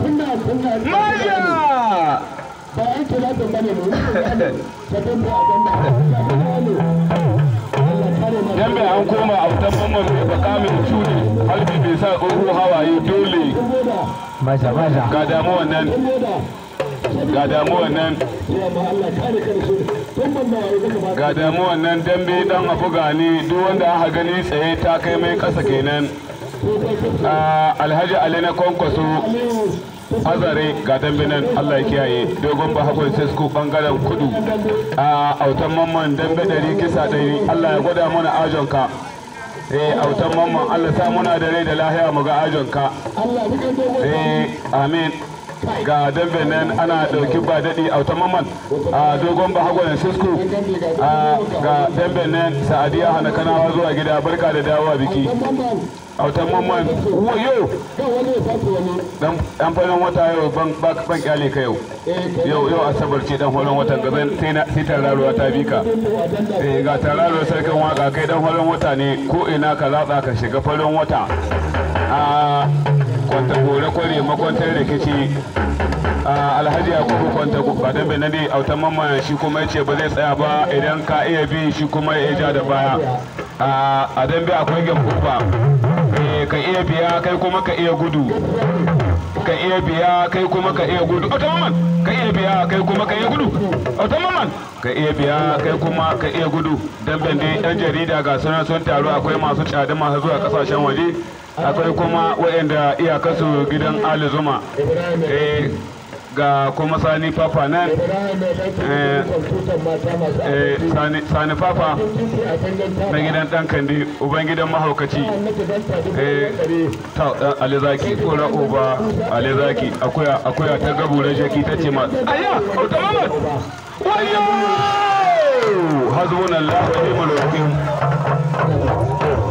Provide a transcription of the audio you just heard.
Masha! Dambe an koma a wutan mamman mai baka mai cuni halbi bai sa tsoho hawaye dole Masha masha. ga damuwan nan ga damuwan nan ga damuwan nan dambe dan abu gani duk wanda aka gani tsaye ta kai mai kasa kenan Ah, alhaji ali na kwankwaso azare ga dambe nan allah ya kiyaye dogon bahagwan sesko bangaren kudu a autan mamman dambe ɗari kisa ɗari allah ya gwada mana ajonka eh autan mamman allah sa muna da rai da lahiya mu ga ajonka eh amin ga dambe nan ana ɗauki ba daɗi autan mamman a dogon bahagwan sesko a ga dambe nan sa'adiya hana kanawa zuwa gida barka da dawowa biki autan mamman wayo dan dan farin wata yau ban ban ban kyale ka yau yau yau asabar ce dan farin watan gaban sai na sai tararuwa ta bi ka eh ga tararuwa sarkin waka kai dan farin wata ne ko ina ka latsa ka shiga farin wata a kwanta gore kware makwantar rikici a alhaji yakubu kwanta ba dan bai nade autan mamman shi kuma yace ba zai tsaya ba idan ka iya bi shi kuma ya ja da baya a a dambe akwai gambuba Eh, ka iya biya kai kuma ka iya gudu ka iya biya kai kuma ka iya gudu automaman ka iya biya kai kuma ka iya gudu automaman ka iya biya kai kuma ka iya gudu damben dai yan jarida ga sunan sun taru akwai masu tsada masu zuwa kasashen waje akwai kuma waɗanda iyakarsu gidan ali zuma Eh, ga kuma sani papa nan eh, eh, sani, sani papa na gidan dan kandi uban gidan mahaukaci eh, ta dan alizaki kora uba alizaki akuya akuya ta gabu da jaki ta ce ma aya auta mamad wayo hasbunallahu wa ni'mal wakil